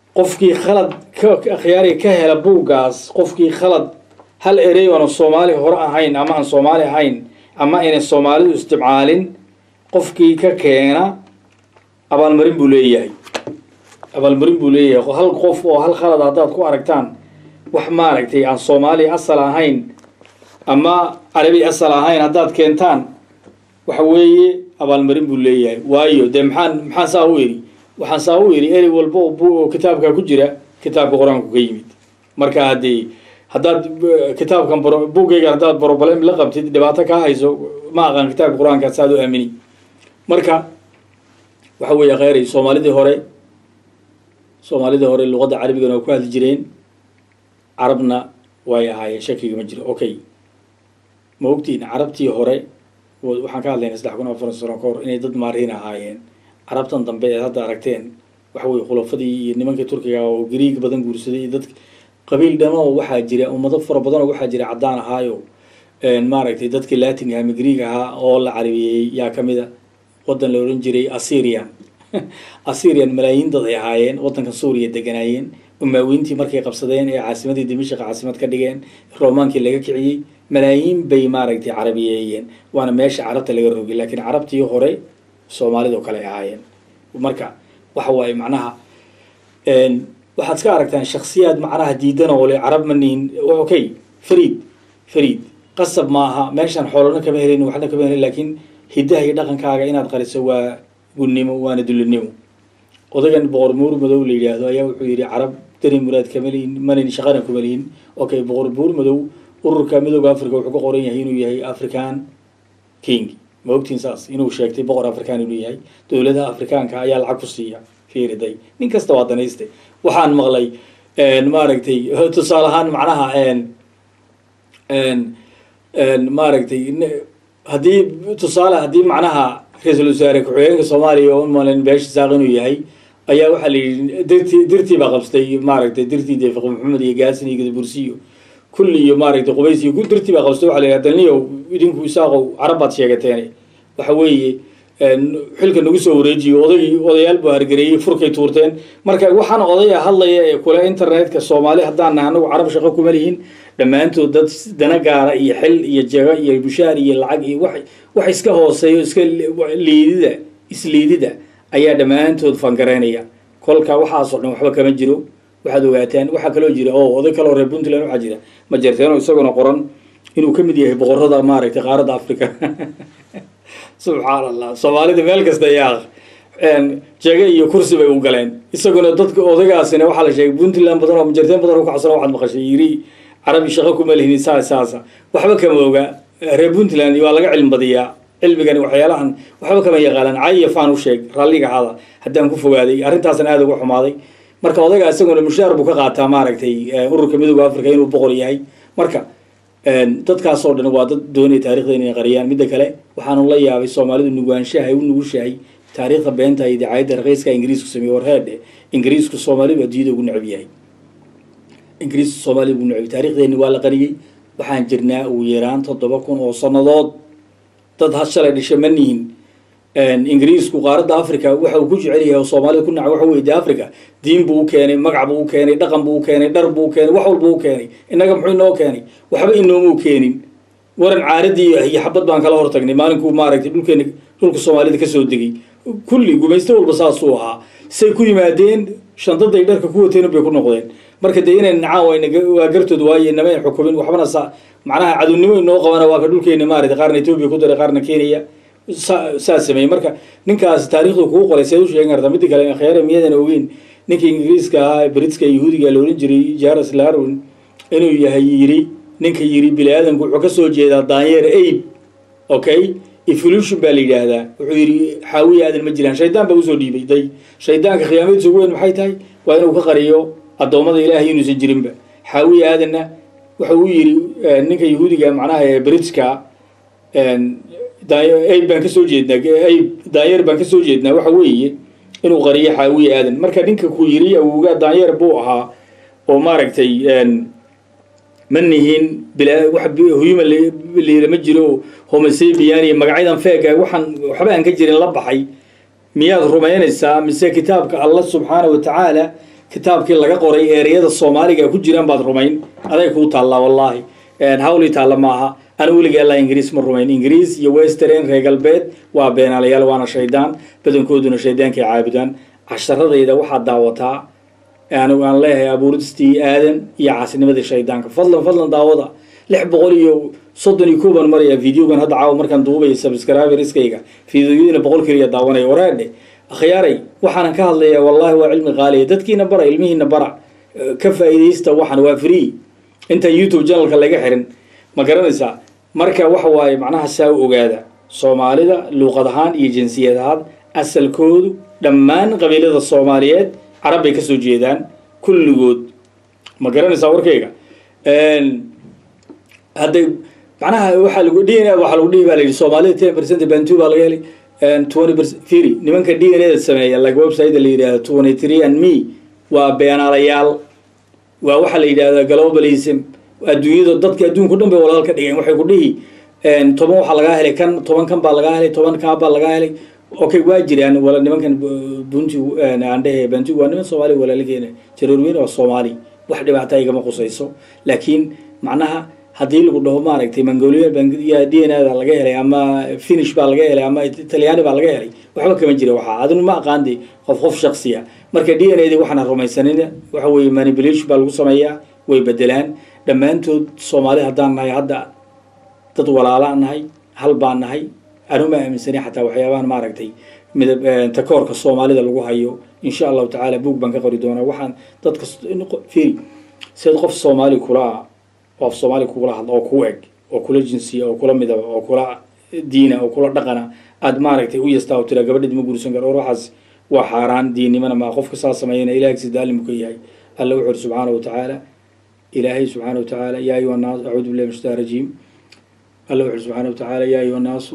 qofkii khalad ka akhyaari ka hela buuggaas qofkii khalad hal erey oona soomaali hore ahayn ama aan soomaali ahayn ama aynan soomaalidu isticmaalin qofkii ka keena abaalmarin buu leeyahay abaalmarin buu leeyahay hal qof oo hal khalad haddaad ku aragtaan wax maaragtay aan soomaali asal ahayn ama carabi asal ahayn haddaad keentaan waxa weeye abaalmarin buu leeyahay waayo dee maxaan maxaan saa u eri waxaan saa u eri erey walba oo bu oo kitaabka ku jira kitaabka qur-aanku ka yimid marka haddii haddaad kitaabkan buuggaygan haddaad broblem la qabtid dhibaato kaa hayso ma aqaan kitaabka qur-aanka saad u aamini marka waxa weeye kheyray soomaalidii hore soomaalidii hore luqadda carabigana waa ku hadli jireen carabna way ahaayeen shakiga ma jiro okay ma ogtiin carabtii hore waxaan ka hadlayna saddex kun afar sano ka hor inay dad maariin ahaayeen carabtan dambe eed hadda aragteen waxa weye khulafadii iyo nimankii turkiga oo griig badan guursaday iyo dad qabiil dhamoo waxaa jira ummado fara badanoo waxaa jira caddaan ahaayo maaragtay dadkii latin ama griig ahaa oo la carabiyeeyey yaa kamid a waddan la odhan jiray assyrian assyrian malaayiin dad ay ahaayeen waddanka suuriya deganaayeen umaawiintii markay qabsadeen ee caasimadii dimashq caasimad ka dhigeen romaankii laga kiciyey malaayiin bay maaragtay carabiyeeyeen waana meesha carabta laga rogay laakiin carabtii hore soomaalidoo kale ahaayeen marka waxa waaye macnaha waxaad iska aragtaan shaksiyaad macnaha diidan oo le carab ma nihin okay fariid fariid qasab maaha meeshaan xoolana kama helin waxna kama helin laakiin hiddaha iyo dhaqankaaga inaad qariso waa gunnimo waana dullinimo odagan boqor buur madow la yidhaahdo ayaa wuxuu yidhi carab dani muraad kama lihin manin shaqana kuma lihin okay boqor buur madow ururka midooda africa wuxuu ka qoran yahay inuu yahay african king ma ogtiin saas inuu sheegtay boqor african inuu yahay dowladaha afrikaanka ayaa lacag ku siiya fiiriday nin kasta waa danayste waxaan maqlay maaragtay tusaale ahaan macnaha maaragtay haddii tusaale haddii macnaha ra-iisul wasaare ku-xigeenka soomaaliya oo umalen beesha saaq inuu yahay ayaa waxaa la yidhi dirtii dirtii baa qabstay maaragtay dirtii dee fiqi maxamed iyo gaasin iyo gadabursiyo kulli iyo maaragtay qubays iyo dirtii baa qabstay waxa la yidhi dalniyow idinku isaaqow carab baad sheegateene waxa weeye xilka nagu soo wareejiyo oday odayaal buu hargareeyey furkay tuurteen marka waxaan odaya hadlaya ee kule internetka soomaali haddaan nahay anagu carab shaqo kuma lihin dhammaantood dad dana gaara iyo xil iyo jego iyo bushaar iyo lacag iyo wax wax iska hooseeyo iska liidida isliidida ayaa dhammaantood fangareynaya kolka waxaasoo dhan waxba kama jiro waxaad ogaataan waxaa kaloo jira oo oday kaloo reer puntland waxaa jira ma jarteeno isaguna qoran inuu ka mid yahay boqorada maaragtay qaaradda africa subxaan allah soomaalida meel kasta ayaa jege iyo kursi bay u galeen isaguna dadka odagaasina waxaa la sheegay puntland badan oo majarteen badan u kacsan waxaad maqashay yiri carabi shaqo kuma lihin saa saasa waxba kama oga reer puntland waa laga cilmi badiyaa cilmigani waxyaalahan waxba kama yaqaalaan cay iyo faan u sheeg ralliga hada haddaan ku fogaaday arrintaasna aada uga xumaaday marka odaga isaguna mushaar buu ka qaataa maaragtay ururka midooda africa inuu boqor yahay marka dadkaasoo dhan waa dad doonaya taarikhda inay qariyaan midda kale waxaanu la yaabay soomaalidu nugaanshaha ay u nugushahay taariikhda beenta iyo dacaayadda raqiiska ingiriisku sameeye warheedhe ingiriisku soomaalidu adduunyada ugu necab yahay ingiriisku soomaalida ugu necab taarikhdeeni waa la qariyey waxaan jirnaa ugu yaraan toddoba kun oo sannadood dad ha shalay dhisha ma nihin ingiriisku qaaradda africa waxa uu ku jecel yahay oo soomaalida ku naca waxa weye de africa diin buu u keenay magac buu u keenay dhaqan buu u keenay dhar buu u keenay wax walba u keenay innaga muxuu inoo keenay waxba inoomuu keenin waran caaradii iyo xabad baan kala hortagnay maalinkuu maaragtay dhulkeena dhulka soomaalida kasoo degay kulli gumaysto walba saasuu ahaa say ku yimaadeen shandaday dharka ku wateen bay ku noqdeen marka dee inay nacaan wayna waa gartood waaye inama ay xukumin waxbana sa macnaha cadownimo inoo qabana waa ka dhulkeena maaragtay qaarna etoobiya ku daray qaarna kenya saa sameeyey marka ninkaas taarikhdu kuu qoray seed u sheegan kartaa midda kale khyaare miyadan ogeyn ninka ingiriiska ahaa britska yahuudiga la odhan jiray jares larwin inuu yahay yiri ninka yiri bini aadamku wuxuu kasoo jeedaa daanyeer abe okay evolution baa la yidhaahdaa wuxuu yidhi xaawiya aadan ma jiraan shaydaan baa usoo dhiibay day shaydaanka khiyaamadiisa ugu weyn maxay tahay waa inuu ka qariyo addoommada ilaahay inuusan jirinba xaawiya aadanna wuxuu u yidhi ninka yahuudiga macnaha ee britska ayb baan kasoo jeednaa ayb daanyeer baan kasoo jeednaa waxa weeye inuu qariyo xaawiya aadan marka ninka ku yiri awowgaa daanyeer buu ahaa oo maaragtay ma nihin huyuma liilama jiro homosebian iyo magacyadan feega waxaan waxba aan ka jirin la baxay miyaad rumaynaysaa mise kitaabka allah subxaana wa tacaala kitaabkii laga qoray eereyada soomaaliga ku jiraan baad rumayn aday kuu taallaa wallaahi hawlii taalla maaha ana weliga allaa ingiriis ma rumayn ingiriis iyo western reer galbeed waa beenaalayaal waana shaydaan badankooduna shaydaankay caabudaan casharadayda waxaad daawataa anigu aan leeyahay abuuristii aadan iyo caasinimadii shaydaanka fadlan fadlan daawada lix boqol iyo soddon iyo kow baan marayaa videogan hadda caawa markaan duubaya subscriberiskayga videoyadina boqol keliya daawanaya waraadhe akhyaaray waxaanan ka hadlayaa wallahi waa cilmi qaaliya dadkiina bara ilmihiina bara ka faa'iidaysta waxan waa free intaan youtube channelka laga xirin ma garanaysaa marka waxa waaye macnaha saa u ogaada soomaalida luuqad ahaan iyo jinsiyad ahaan asalkoodu dhammaan qabiilada soomaaliyeed carab bay kasoo jeedaan kulligood ma garanaysaa warkayga hadday macnaha waxaa lagu d n a waxaa lagu dhihi baa la yidhi soomaalida ten percent bantu baa laga helay twenty percent firi nimanka d n a da sameeya like website la yidhahdo twenty three and me waa beenaalayaal waa waxaa la yidhahdaa globalism adduunyada dadka adduunka o dhan bay walaal ka dhigeen waxay ku dhihi toban waxaa lagaa helay kan toban kan baa lagaa helay toban kaa baa lagaa helay okay waa jiraan wala nimankan bunti aan dhehe bantu waa niman soomaali walaalageena jaroorweyne waa soomaali wax dhibaata igama qusayso laakiin macnaha haddii lagu dhaho maaragtay mongolia ya d n a da laga helay ama finish baa laga helay ama talyaani baa laga helay waxba kama jira waxaa adinu ma aqaandi qof qof shaksiya marka d n a di waxaana rumaysanina waxa weeye manipulation baa lagu sameeyaa way bedelaan dhammaantood soomaali haddaan nahay hadda dad walaalaa nahay hal baan nahay anuma aaminsanay xataa waxyaabahan maaragtay midab takoorka soomaalida lagu hayo insha allahu tacaala buog baan ka qori doonaa waxaan dadka firi seed qof soomaali kula oo af soomaali kugula hadla oo ku eg oo kula jinsiya oo kula midaba oo kula diina oo kula dhaqana aad maaragtay u yastaa oo tiraa gabadheed ma guursan karo or waxaas waa xaaraan diinnimana maa qofka saa sameeyana ilahay agsi daalimu ka yahay alla wuxu uri subxaana wa tacaala ilaahay subxaana wa tacaala yaa ayuha nnaas acuudu billahi min shaitaan rajiim alla wuxu uri subxaana wa tacaala yaa ayuha nnaasu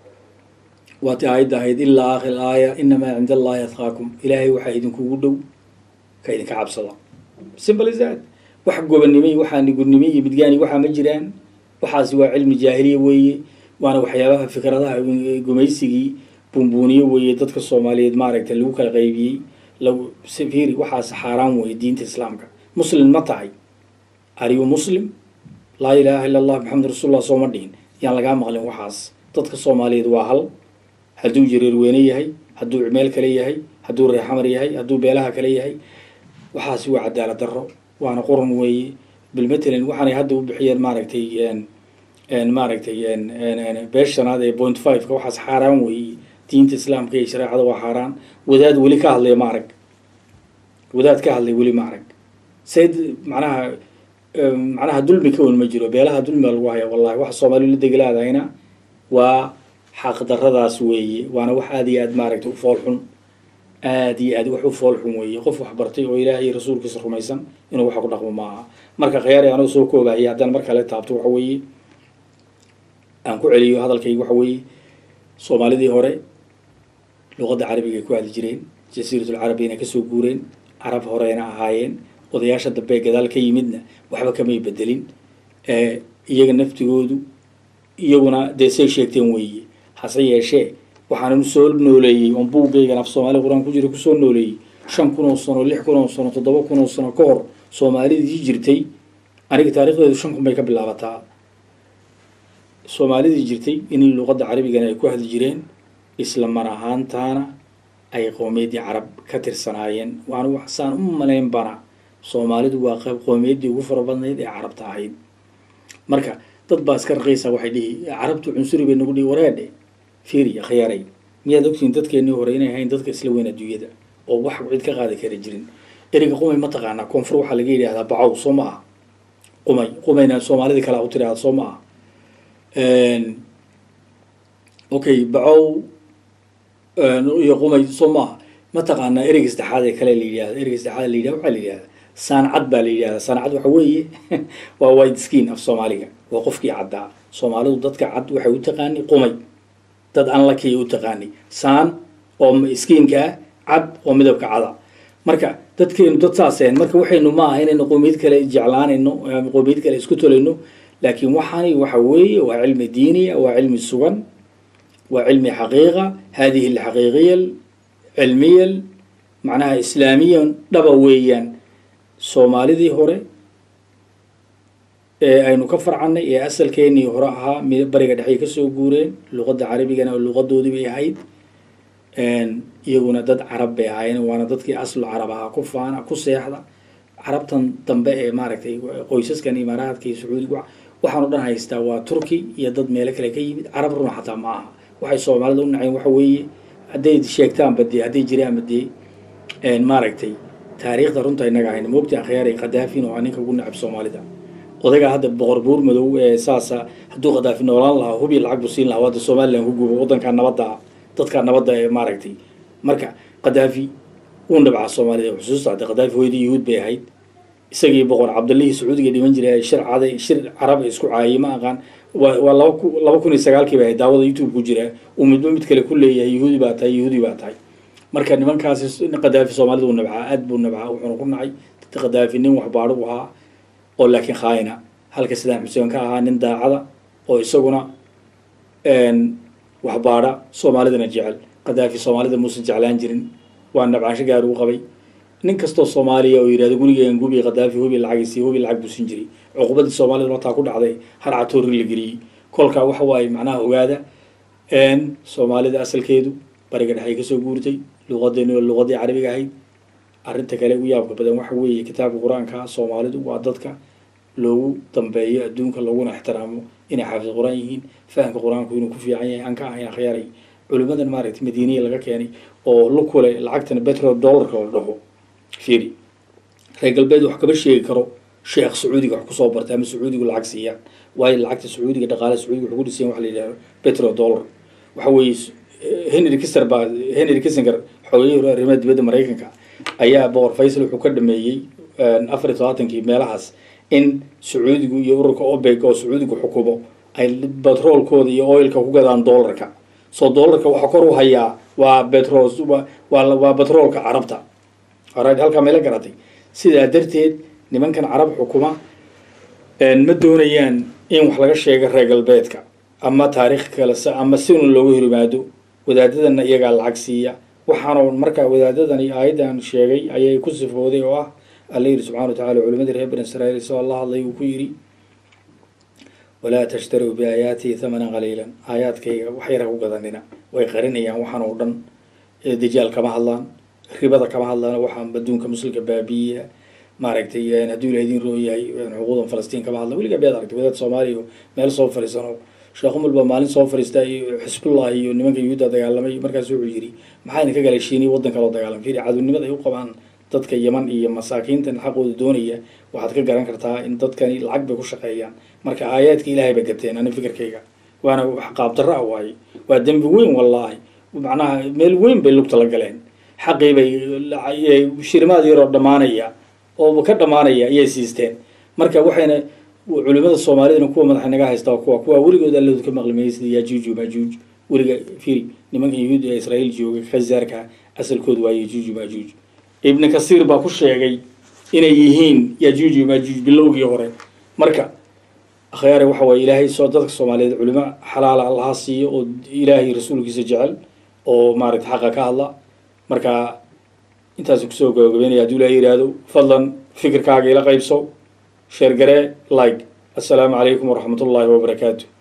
waati aayadda ahayd ilaa aakhir aaya inamaa cinda allahi adqaakum ilaahay waxaa idinkugu dhow ka idinka cabsada simple is that wax gobannimay waxaa nigurnimay iyo midgaani waxaa ma jiraan waxaasi waa cilmi jaahiliya weeye waana waxyaabaha fikradaha gumaysigii buunbuuniye weeye dadka soomaaliyeed maaragtay lagu kala qaybiyey lagu safiri waxaas xaaraan weeye diinta islaamka muslim ma tahay ariyu muslim laa ilaaha illa allah maxamed rasuulullah sooma dhihin yaan lagaa maqlin waxaas dadka soomaaliyeed waa hal hadduu jareerweyne yahay hadduu cimeel kale yahay hadduu reexamar yahay hadduu beelaha kale yahay waxaasi waa cadaalad darro waana quran weeye bilmatalan waxaanay hadda u bixiyeen maaragtay maaragtay beesh shanaad ee point fiveka waxaas xaaraan weeye diinta islaamka iyo shareecada waa xaaraan wadaad weli ka hadlaya ma arag wadaad ka hadlay weli ma arag sayd macnaha macnaha dulmi ka wen ma jiro beelaha dulmiga lagu haya wallahi waxa soomaaliya la degalaadahayna waa xaqdarradaas weeye waana wax aada iyo aad maaragtay u fool xun aada iyo aad wax u fool xun weeye qof wax bartay oo ilaah iyo rasuulkiisa rumaysan inuu waxa ku dhaqmo maaha marka khiyaari anuu soo koobahaya haddaan mar kale taabto waxa weeye aan ku celiyo hadalkayga waxa weeye soomaalidii hore luqadda carabiga ay ku hadli jireen jasiiratul carabiyana kasoo guureen carab horeyna ahaayeen odayaasha dambe gadaal ka yimidna waxba kamay bedelin iyaga naftigoodu iyaguna dee say sheegteen weeye hase yeeshee waxaan soo nooleeyey oon buuggaygan af soomaali qur-aan ku jira kusoo nooleeyey shan kun oo sano lix kun oo sano toddoba kun oo sano ka hor soomaalidii jirtay aniga taarikhdeedu shan kun bay ka bilaabataa soomaalidii jirtay in luqadda carabigana ay ku hadli jireen isla mar ahaantaana ay qowmiyaddii carab ka tirsanaayeen waana waxsaan u malayn bana soomaalidu waa qayb qowmiyaddii ugu fara badnayd ee carabta ahayd marka dad baa iska raqiisa waxay dhihi carabtu cunsuri bay nagu dhihi wareedhe fiiri khiyaaray miyaad ogtihiin dadkeennii hore inay ahayn dadka isla weyn adduunyada oo wax cid ka qaadi kara jirin ereyga qumay ma taqaanaa koonfur waxaa laga yidhahdaa bacow soo ma ah qumay qumayna soomaalida kale u tiraahda soo ma ah okay bacow iyo qumay soo ma ah ma taqaanaa ereyga saddexaad ee kale la yidhahda ereyga saddexaad la yidhahda waxaa la yidhahda saancad baa la yidhahdaa saancad waxa weeye waa white skin af soomaaliga waa qofkii caddaa soomaalidu dadka cad waxay u taqaani qumay dad aan lakiya u taqaani saan oo skiinka ah cad oo midabka cada marka dadkeenu dad saaseen marka waxaynu ma aha inaynu qowmiyad kale jeclaanayno ama qowmiyad kale isku tolayno laakiin waxaani waxa weeye waa cilmi diiniya waa cilmi sugan waa cilmi xaqiiqa hadihi alxaqiiqiya cilmiya macnaha islaamiyan dhaba weeyaan soomaalidii hore ee aynu ka farcannay ee asalkeenii hore ahaa mi bariga dhexey kasoo guureen luqadda carabigana oo luqadoodii bay ahayd iyaguna dad carab bay ahaayeen waana dadkii aslu carab ahaa ku faana ku seexda carabtan dambe ee maaragtay qoysaskan imaaraadka iyo sacuudiga waxaan o dhan haystaa waa turki iyo dad meelo kale ka yimid carab runa xataa ma aha waxay soomaalida u naceen waxa weeye hadday sheegtaanba dee hadday jiraanba dee maaragtay taariikhda runta inaga hayna moogta akhyaar ay khadaafin oo ninka ugu nacab soomaalida odaga hadda boqor buur madow ee saasa hadduu khadaafi noolaan lahaa hubi lacag buu siin lahaa wadda somalilan ku gubo waddankaa nabadda ah dadkaa nabadda ee maaragtay marka khadaafi wuu nabcaa soomaalida xusuusta hadda khadaafi hooyadii yuhuud bay ahayd isagii boqor cabdallihii sacuudiga dhiman jiray shir caday shir carab isku caayay ma aqaan waa waa laba ku laba kun iyo sagaalkii bay ahayd daawada youtube ku jira uu midba mid kale ku leeyahay yuhuudi baa tahay yuhuudi baa tahay marka nimankaasi khadaafi soomaalida uu nabcaa aad buu nabcaa wuxuuna ku nacay khadaafi nin waxbaadho u ahaa oo laakiin khaayina halka sidaan xuseen ka ahaa nin daacada oo isaguna waxbaadha soomaalidana jecel khadaafi soomaalida muusan jeclaan jirin waa nabcaansho gaar uu qabay nin kastoo soomaaliya oo yidhahdo gurigeen gubi khadaafi hubi lacagiisii hubi lacag buu siin jiray cuqubadii soomaalida mataa ku dhacday harcatoori la geliyey kolkaa waxa waaye macnaha ogaada soomaalida asalkeedu bariga dhexay kasoo guurtay luqadeeni oo luqadii carabiga ahayd arrinta kale ugu yaabka badan waxa weeye kitaabka qur-aanka soomaalidu waa dadka loogu dambeeyo adduunka looguna ixtiraamo inay xaafid qur-aan yihiin fahamka qur-aanku inuu ku fiican yahay aan ka ahayn akhyaaray culimadan maaragtay madiiniya laga keenay oo lukule lacagtan betro dollarka la dhaho fiiri reer galbeed wax kama sheegi karo sheekh sacuudiga wax kusoo bartay ama sacuudigu lacag siiyaan waayo lacagta sacuudiga dhaqaale sacuudiga wuxuu ku dhisayan waxa la yidhahdo petro dollar waxa weeye henry kister baa henry kissinger xoogayihii hore arrimaha dibadda maraykanka ayaa boqor faysal wuxuu ka dhameeyey afar iyo todobaatankii meelahaas in sacuudigu iyo ururka obeg oo sacuudigu xukumo ay batroolkooda iyo oilka ku gadaan dollarka soo dollarka waxa kor u hayaa waa betro waa waa batroolka carabta alright halkaa meela garatay sidaa darteed nimankan carab xukuma ma doonayaan in wax laga sheego reer galbeedka ama taariikh kale ama si un looga horimaado wadaadadana iyagaa lacag siiya waxaana markaa wadaadadani aayaddan sheegay ayay ku sifooday oo ah alla yidhi subxana wa tacala culimadii reer bani israiil isagoo la hadlay uu ku yidhi walaa tashtaruu biaayaatii thamanan qaliilan aayaadkayga wax yara ku gadanina way qarinayaan waxaan oo dhan dajaal kama hadlaan ribada kama hadlaan waxaan adduunka muslimka baabiya maaragtay hadduu ila idin roo yahay xuquuqdan falastiin kama hadlan weligaa bead aragtay wadaad soomaaliya meel soo fariisano sheekh umar baa maalin soo fariista iyo xisbullah iyo nimanka yuhuudda dagaalamay markaas wuxuu yidhi maxaa idinka galay shiiniya waddan kaloo dagaalam fiiri cadownimada ay u qabaan dadka yaman iyo masaakiintan xaqooda doonaya waxaad ka garan kartaa in dadkani lacag bay ku shaqeeyaan marka aayaadka ilaahay ba gateen ani fikirkayga waana wax qaabdarro ah waaye waa dembi weyn wallaahi macnaha meel weyn bay lugta la galeen xaqii bay shirimaad yaroo dhammaanaya oo ka dhammaanaya ayay siisteen marka waxayna culimada soomaalidana kuwa madaxa naga haysta kuwa kuwa weligood allooda ka maqlimayay sida yajuuj majuuj weliga firi nimanka yahuud ee israa'iil jooga khazaarka asalkoodu waa yajuuj majuuj ibn kasiir baa ku sheegay inay yihiin yajuuj majuuj bilowgii hore marka akhyaare waxa waaye ilaahay soo dadka soomaaliyeed culimo xalaala allaha siiyo oo ilaahay rasuulkiisa jecel oo maaragta xaqa ka hadla marka intaas kusoo gabagabeynaya hadduu ilahay yidhaahdo fadlan fikirkaaga ila qaybso sheergaree like assalaamu calaykum waraxmat ullaahi wabarakaatu